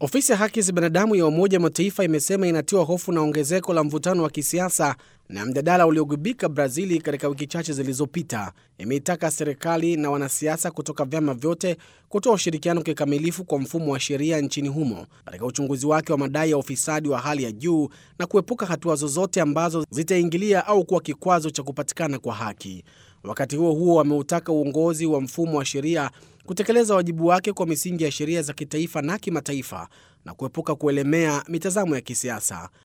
Ofisi ya haki za binadamu ya Umoja wa Mataifa imesema inatiwa hofu na ongezeko la mvutano wa kisiasa na mjadala uliogubika Brazili katika wiki chache zilizopita. Imeitaka serikali na wanasiasa kutoka vyama vyote kutoa ushirikiano kikamilifu kwa mfumo wa sheria nchini humo katika uchunguzi wake wa madai ya ufisadi wa hali ya juu na kuepuka hatua zozote ambazo zitaingilia au kuwa kikwazo cha kupatikana kwa haki. Wakati huo huo, wameutaka uongozi wa mfumo wa sheria kutekeleza wajibu wake kwa misingi ya sheria za kitaifa na kimataifa na kuepuka kuelemea mitazamo ya kisiasa.